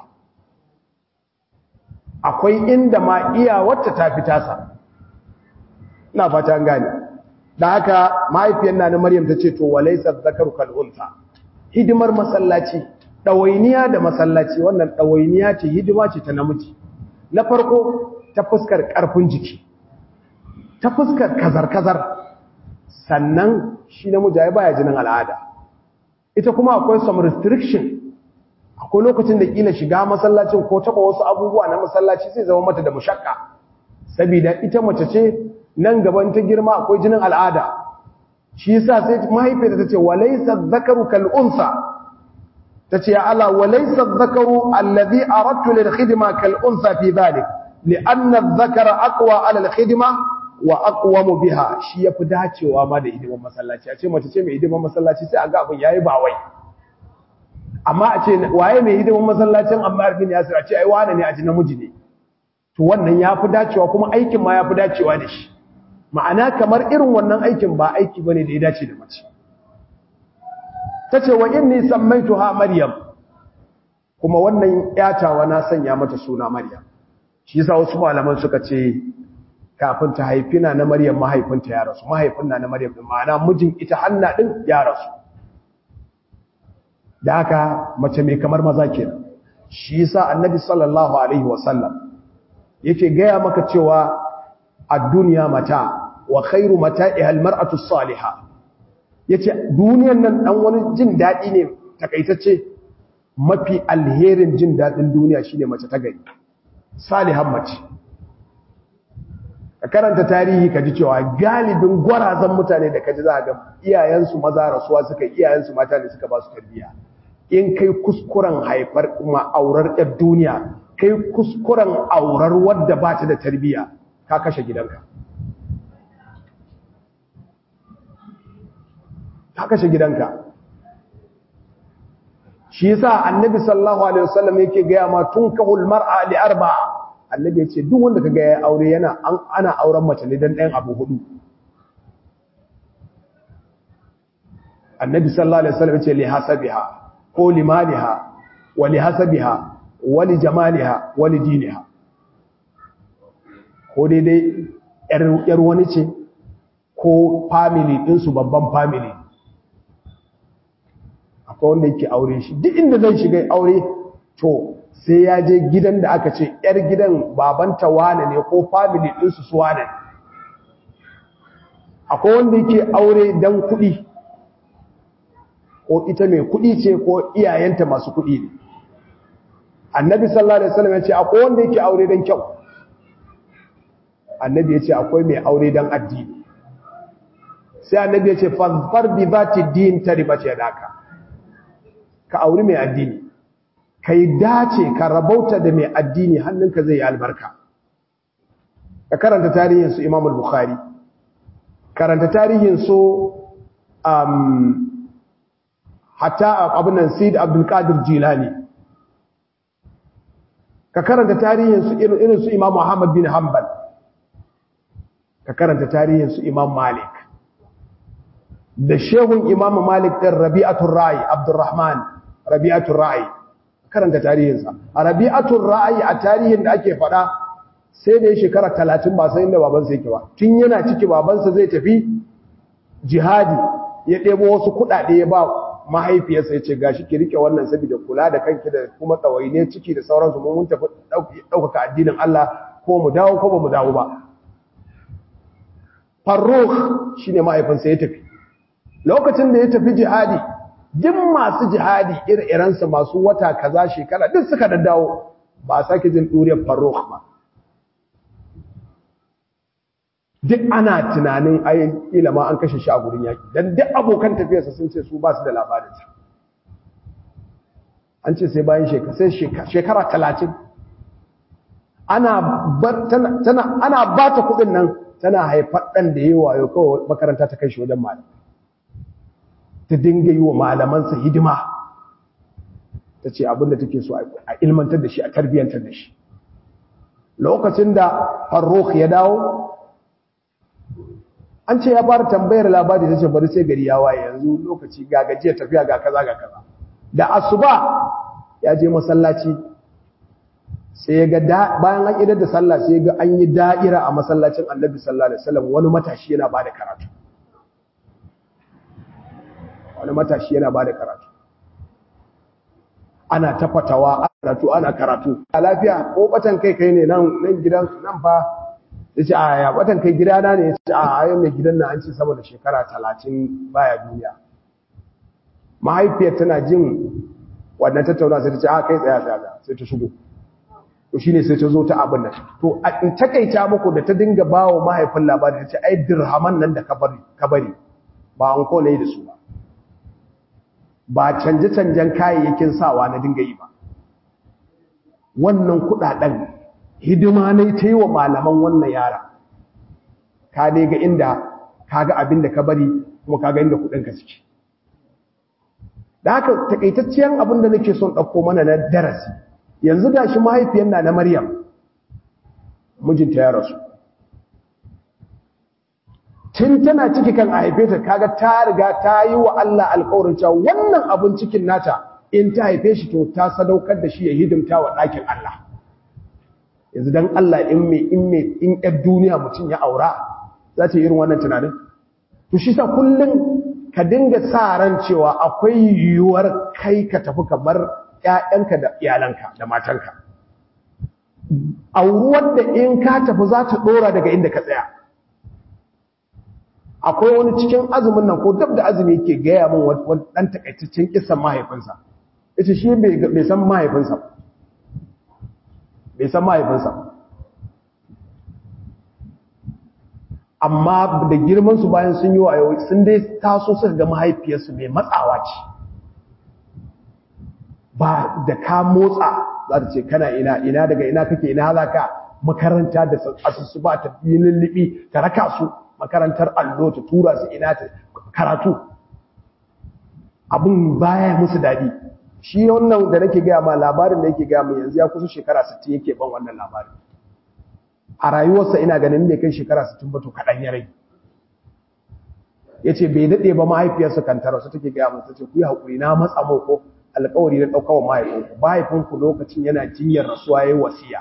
akwai inda ma iyawarta ta fi tasa ina fata gane da haka mahaifiyar na Maryam ta ce to walaysa zakaru kal unsa hidimar masallaci dawainiya da masallaci wannan dawainiya ce hidima ce ta namiji na farko ta fuskar karfin jiki ta fuskar kazar kazar sannan shi namiji ai baya jinin al'ada ita kuma akwai some restriction akwai lokacin da kila shiga masallacin ko taba wasu abubuwa na masallaci zai zama mata da mushakka saboda ita mace ce nan gaban ta girma akwai jinin al'ada shi yasa sai mahaifiyarta tace walaysa dhakaru kal unsa tace ya Allah walaysa dhakaru alladhi aradtu lil khidma kal unsa fi dhalik li'anna adh-dhakara aqwa 'ala al khidma wa aqwamu biha shi yafi dacewa ma da hidiman masallaci a ce mace ce mai hidiman masallaci sai a ga abin yayi ba wai amma a ce waye mai hidiman masallacin Ammar bin Yasir a ce ai wane ne a ji namiji ne to wannan yafi dacewa kuma aikin ma yafi dacewa da shi ma'ana kamar irin wannan aikin ba aiki bane da ya dace da mace tace wa inni sammaituha maryam kuma wannan yatawa na sanya mata suna maryam shi yasa wasu malaman suka ce kafin ta haifina na maryam mahaifinta ya rasu mahaifin na na maryam din ma'ana mijin ita hanna din ya rasu da haka mace mai kamar maza kenan shi yasa annabi sallallahu alaihi wasallam yake gaya maka cewa ad-dunya mata wa khairu mata'iha al-mar'atu as-salihah yace duniyar nan dan wani jin dadi ne takaitacce mafi alherin jin dadin duniya shine mace ta gari salihan mace ka karanta tarihi ka ji cewa galibin gwarazan mutane da kaji za ga iyayensu maza rasuwa suka iyayensu mata ne suka ba su tarbiyya in kai kuskuren haifar ma'aurar ɗan duniya kai kuskuren aurar wadda ba ta da tarbiyya ka kashe gidanka ka kashe gidanka shi yasa annabi sallallahu alaihi wasallam yake gaya ma tunkahul mar'a li arba'a annabi ya ce duk wanda kaga ya aure yana ana auren mace ne dan ɗayan abu hudu annabi sallallahu alaihi wasallam ya ce li hasabiha ko li maliha wa li hasabiha wa li jamaliha wa li diniha ko daidai yar wani ce ko family ɗinsu babban family akwai wanda yake aure shi duk inda zai shiga aure to sai ya je gidan da aka ce yar gidan babanta wane ne ko family ɗinsu su wane akwai wanda yake aure dan kuɗi ko ita mai kuɗi ce ko iyayenta masu kuɗi ne annabi sallallahu alaihi wasallam ya ce akwai wanda yake aure dan kyau annabi ya ce akwai mai aure dan addini sai annabi ya ce fazfar bi zati din taribat yadaka ka auri mai addini kai dace ka rabauta da mai addini hannunka zai yi albarka ka karanta tarihin su Imam al-Bukhari karanta tarihin su um hatta abin nan Sayyid Abdul Qadir Jilani ka karanta tarihin su irin su Imam Muhammad bin Hanbal ka karanta tarihin su Imam Malik da shehun Imam Malik din Rabi'atul Ra'i Abdurrahman Rabi'atul Ra'i karanta tarihinsa a Rabi'atul Ra'i a tarihin da ake faɗa sai da ya shekara 30 ba sai inda babansa yake ba tun yana ciki babansa zai tafi jihadi ya ɗebo wasu kuɗaɗe ya ba mahaifiyarsa ya ce gashi ki rike wannan saboda kula da kanki da kuma tsawaine ciki da sauransu mun mun tafi ɗaukaka addinin Allah ko mu dawo ko ba mu dawo ba Farrukh shine mahaifinsa ya tafi lokacin da ya tafi jihadi duk masu jihadi ire-irensa masu wata kaza shekara duk suka daddawo ba a sake jin ɗuriyar Farrukh ba duk ana tunanin ai ilama an kashe shi a gurin yaki dan duk abokan tafiyarsa sun ce su ba su da labarinsa an ce sai bayan shekara sai shekara 30 ana tana ana ba ta kudin nan tana haifar dan da yayi wayo kawai makaranta ta kai shi wajen malami ta dinga yi wa malamansa hidima ta ce abinda take so a ilmantar da shi a tarbiyyantar da shi lokacin da farrokh ya dawo an ce ya fara tambayar labari ta ce bari sai gari ya waye yanzu lokaci ga gajiya tafiya ga kaza ga kaza da asuba ya je masallaci sai ya ga bayan an idar da sallah sai ya ga an yi da'ira a masallacin annabi sallallahu alaihi wasallam wani matashi yana bada karatu wani matashi yana bada karatu ana tafatawa karatu ana karatu a lafiya ko batan kai kai ne nan nan gidan nan fa ya ce a ya watan kai gidana ne ya ce a ayon mai gidan na an ce sama da shekara talatin baya duniya mahaifiyar tana jin wannan tattauna sai ta ce a kai tsaya tsaya sai ta shigo to shine sai ta zo ta abin nan to a in takaita muku da ta dinga bawo mahaifin labari ta ce ai dirhaman nan da ka bari ka bari ba an ko ne da su ba ba canje canjen kayayyakin sawa na dinga yi ba wannan kudaden hidima ne ta yi wa malaman wannan yara ka dai ga inda ka ga abin da ka bari kuma ka ga inda kudinka suke da haka takaitacciyar abin da nake son ɗauko mana na darasi yanzu da shi mahaifiyar na na maryam mijinta ya rasu tun tana ciki kan a haife ta kaga ta riga ta yi wa Allah alƙawarin cewa wannan abin cikin nata in ta haife shi to ta sadaukar da shi ya hidimta wa ɗakin Allah yanzu dan Allah in me in me in ɗan duniya mutum ya aura za ta yi irin wannan tunanin to shi sa kullum ka dinga sa ran cewa akwai yiwuwar kai ka tafi ka bar ƴaƴanka da iyalanka da matanka auruwar da in ka tafi za ta ɗora daga inda ka tsaya akwai wani cikin azumin nan ko dab da azumi yake gaya min wani ɗan takaitaccen kisan mahaifinsa ita shi bai san mahaifinsa bai san mahaifinsa amma da girmansu bayan sun yi wa yau sun dai taso suka ga mahaifiyarsu mai matsawa ce ba da ka motsa za ta ce kana ina ina daga ina kake ina za ka makaranta da asusu ba ta yi lullubi ta raka su makarantar allo ta tura su ina ta karatu abin baya musu daɗi shi wannan da nake gaya ma labarin da yake gaya mu yanzu ya kusa shekara 60 yake ban wannan labarin a rayuwarsa ina ganin bai kai shekara 60 ba to kaɗan ya rage ya ce bai daɗe ba mahaifiyarsa kantara su take gaya masa ce ku yi haƙuri na matsa ko alƙawari na ɗaukawa mahaifinku mahaifinku lokacin yana jinyar rasuwa ya yi wasiya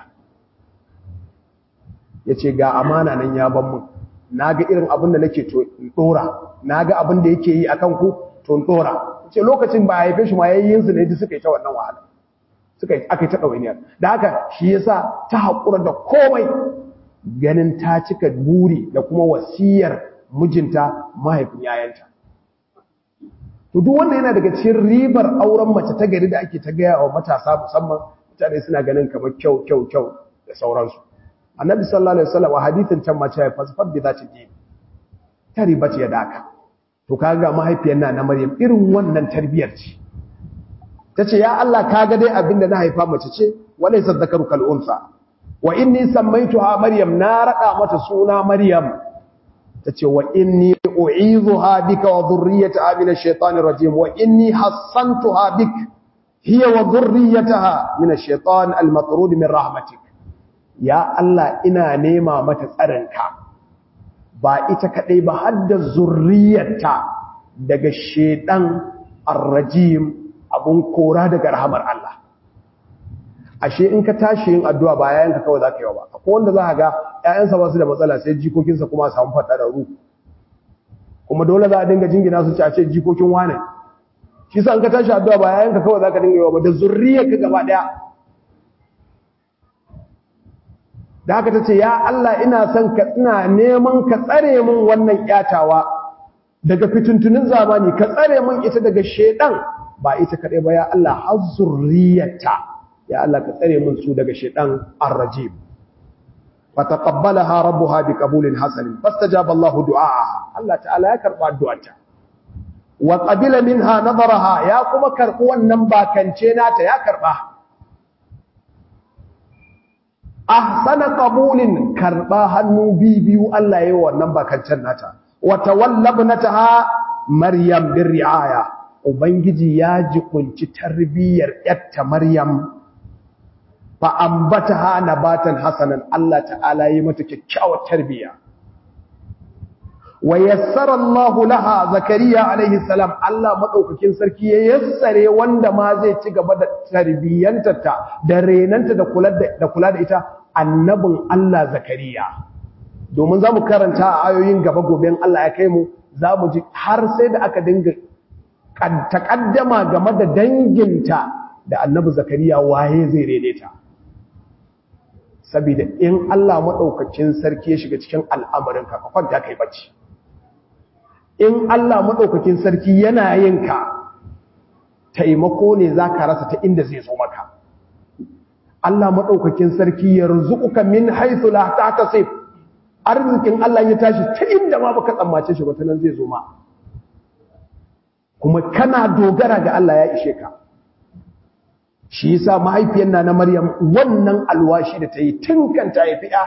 ya ce ga amana nan ya ban mun na ga irin abin da nake to ɗora na ga abin da yake yi a kanku to ɗora ce lokacin ba a haife shi ma yayyinsu ne duk suka yi ta wannan wahala suka yi aka yi ta ɗawainiyar da haka shi yasa ta haƙura da komai ganin ta cika buri da kuma wasiyar mijinta mahaifin yayanta to duk wanda yana daga cikin ribar auren mace ta gari da ake ta gaya wa matasa musamman mutane suna ganin kamar kyau kyau kyau da sauransu annabi sallallahu alaihi wasallam a hadithin can mace ya fasfar bi zati ji ta riba ce da haka to kaga mahaifiyar na na Maryam irin wannan tarbiyar ce tace ya Allah kaga dai abinda na haifa mace ce walaysa dhakaru kal unsa wa inni sammaytuha Maryam na rada mata suna Maryam tace wa inni u'idhuha bika wa dhurriyyataha min ash-shaytanir rajim wa inni hassantuha bik hiya wa dhurriyyataha min ash-shaytan al-matrud min rahmatik ya Allah ina nema mata tsarinka ba ita kadai ba har da zurriyarta daga shedan ar-rajim abun kora daga rahamar Allah ashe in ka tashi yin addu'a ba yayanka kawai zaka yi ba akwai wanda za ka ga ƴaƴansa ba su da matsala sai jikokinsa kuma samu fada da ru kuma dole za a dinga jingina su ci a ce jikokin wane shi sa in ka tashi addu'a ba yayanka kawai zaka dinga yi ba da zurriyarka gaba daya da haka tace ya Allah ina son ka ina neman ka tsare min wannan kyatawa daga fituntunin zamani ka tsare min ita daga shedan ba ita kadai ba ya Allah har zurriyarta ya Allah ka tsare min su daga shedan ar-rajim fataqabbalaha rabbuha biqabulin hasan fastajaba Allah du'aaha Allah ta'ala ya karba addu'arta wa qabila minha nadaraha ya kuma karbi wannan bakance nata ya karba ahsana qabulin karba hannu bibiyu Allah yayi wannan bakancen nata wa tawallabnataha maryam birriaya ubangiji ya jikunci tarbiyyar yatta maryam fa ambataha nabatan hasanan Allah ta'ala yi mata kyakkyawar tarbiyya wa yassara Allah laha zakariya alaihi salam Allah madaukakin sarki ya yassare wanda ma zai ci gaba da tarbiyyantata da renanta da kula da kula da ita annabin Allah zakariya domin zamu karanta a ayoyin gaba goben Allah ya kai mu zamu ji har sai da aka dinga takaddama game da danginta da annabi zakariya waye zai rene ta saboda in Allah madaukakin sarki ya shiga cikin al'amarin ka kwanta kai bacci in Allah madaukakin sarki yana yin ka taimako ne zaka rasa ta inda zai zo maka Allah madaukakin sarki ya rizuka min haythu la tahtasib arzikin Allah ya tashi ta inda ma baka tsammace shi ba ta nan zai zo ma kuma kana dogara ga Allah ya ishe ka shi yasa mahaifiyar na na Maryam wannan alwashi da ta yi tun kan ta yi fi'a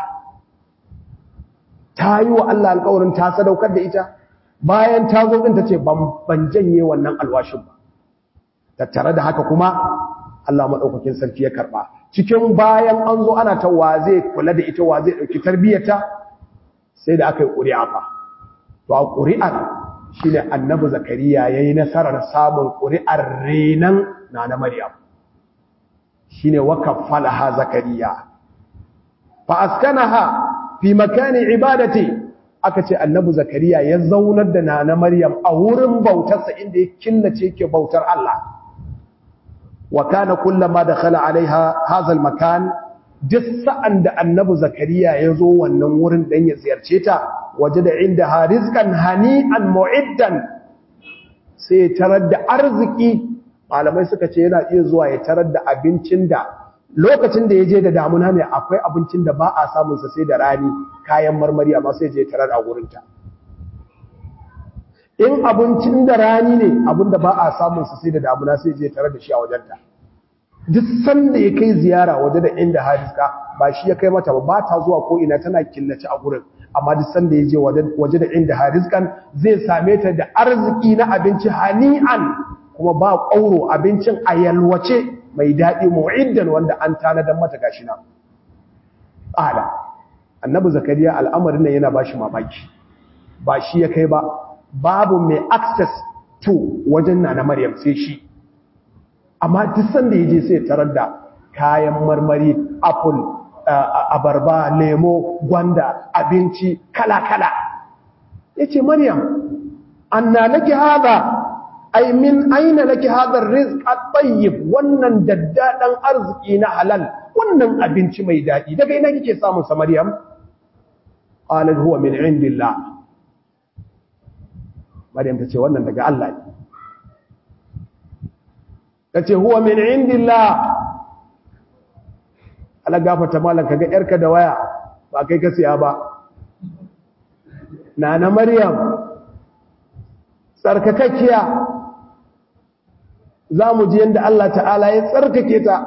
ta yi wa Allah alƙawarin ta sadaukar da ita bayan ta zo din ta ce ban janye wannan alwashin ba tattare da haka kuma Allah madaukakin sarki ya karba cikin bayan an zo ana ta wa zai kula da ita wa zai dauki tarbiyyarta sai da aka yi ƙuri'a fa to a ƙuri'ar shine annabi zakariya yayi nasarar samun ƙuri'ar renan na na maryam shine wakaffalaha zakariya fa askanaha fi makani ibadati aka ce annabi zakariya ya zaunar da nana maryam a wurin bautarsa inda ya killace yake bautar Allah wa kana kullama dakhala alaiha hadha almakan duk sa'an da annabi zakariya ya zo wannan wurin dan ya ziyarce ta waje da inda ha rizqan hani'an mu'iddan sai ya tarar da arziki malamai suka ce yana iya zuwa ya tarar da abincin da lokacin da ya je da damuna ne akwai abincin da ba a samun sa sai da rani kayan marmari amma sai je tarar a wurinta in abincin da rani ne abin da ba a samun sa sai da damuna sai je tarar da shi a wajenta duk sanda ya kai ziyara waje da inda hariska ba shi ya kai mata ba ba ta zuwa ko ina tana killace a gurin amma duk sanda ya je waje da inda hariskan zai same ta da arziki na abinci hani'an kuma ba ƙauro abincin a yalwace mai daɗi mu'iddan wanda an tanadar mata gashi na ƙala annabi zakariya al'amarin nan yana ba shi mamaki ba shi ya kai ba babu mai access to wajen na na maryam sai shi amma duk sanda ya je sai tarar da kayan marmari apple abarba lemo gwanda abinci kala-kala ya ce maryam anna laki hada ai min aina laki hada rizq at-tayyib wannan daddadan arziki na halal wannan abinci mai dadi daga ina kike samun sa maryam qalat huwa min indillah maryam tace wannan daga Allah ne tace huwa min indillah ala gafata malan kaga yarka da waya ba kai ka siya ba nana maryam tsarkakakkiya za mu ji yadda Allah ta'ala ya tsarkake ta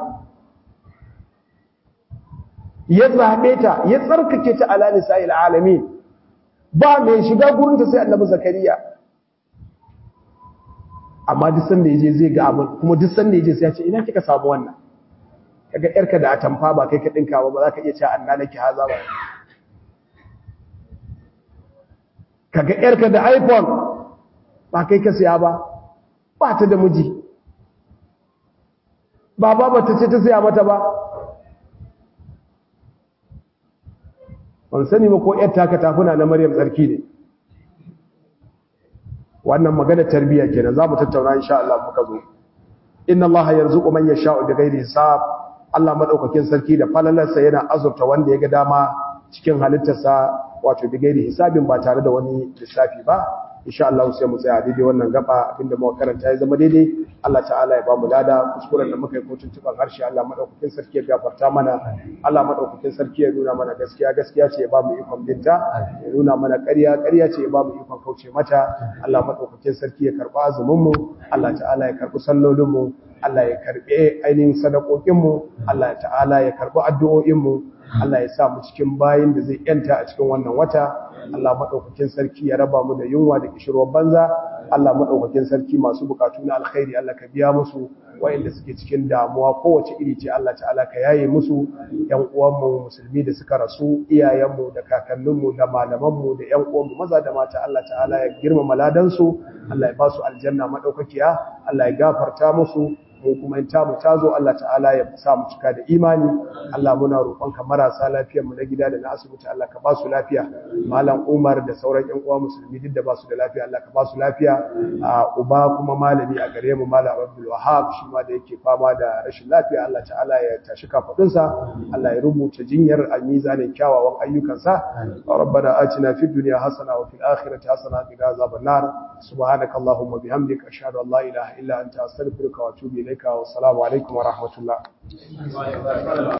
ya zaɓe ta ya tsarkake ta ala nisa'il alamin ba mai shiga gurinta sai annabi zakariya amma duk sanda yaje zai ga abin kuma duk sanda yaje sai ya ce ina kika samu wannan kaga yarka da atamfa ba kai ka dinka ba ba za ka iya cewa anna naki haza ba kaga yarka da iphone ba kai ka siya ba ba ta da miji ba ba ta ce ta siya mata ba ban sani ba ko yar taka tafuna na maryam tsarki ne wannan magana tarbiyya kenan za mu tattauna insha Allah muka zo inna Allah yarzuqu man yasha'u bighairi hisab Allah madaukakin sarki da falalarsa yana azurta wanda ya ga dama cikin halittarsa wato bighairi hisabin ba tare da wani lissafi ba insha Allah sai mu tsaya daidai wannan gaba abinda muka karanta ya zama daidai Allah ta'ala ya bamu lada kuskuren da muka yi ko tuntuban harshe Allah madaukakin sarki ya gafarta mana Allah madaukakin sarki ya nuna mana gaskiya gaskiya ce ya bamu ikon binta ya nuna mana ƙarya ƙarya ce ya bamu ikon kauce mata Allah madaukakin sarki ya karba azumin mu Allah ta'ala ya karbi sallolin mu Allah ya karbe ainihin sadakokin mu Allah ta'ala ya karbi addu'o'in mu Allah ya sa mu cikin bayin da zai yanta a cikin wannan wata Allah madaukakin sarki ya raba mu da yunwa da kishirwar banza Allah madaukakin sarki masu bukatu na alkhairi Allah ka biya musu wayanda suke cikin damuwa kowace iri ce Allah ta'ala ka yaye musu yan uwanmu musulmi da suka rasu iyayenmu da kakanninmu da malamanmu da yan uwanmu maza da mata Allah ta'ala ya girmama ladansu Allah ya ba su aljanna madaukakiya Allah ya gafarta musu mu kuma in tamu tazo Allah ta'ala ya sa mu cika da imani Allah muna roƙonka marasa lafiyar mu na gida da na asibiti Allah ka ba su lafiya malam Umar da sauran ƴan uwa musulmi duk da ba su da lafiya Allah ka ba su lafiya a uba kuma malami a gare mu malam Abdul Wahhab shi ma da yake fama da rashin lafiya Allah ta'ala ya tashi kafadunsa Allah ya rubuta jinyar a mizanin kyawawan ayyukansa rabbana atina fid dunya hasana wa fil akhirati hasana wa qina azaban nar subhanakallahumma bihamdika ashhadu an la ilaha illa anta astaghfiruka wa atubu ilayka wa assalamu alaikum wa rahmatullah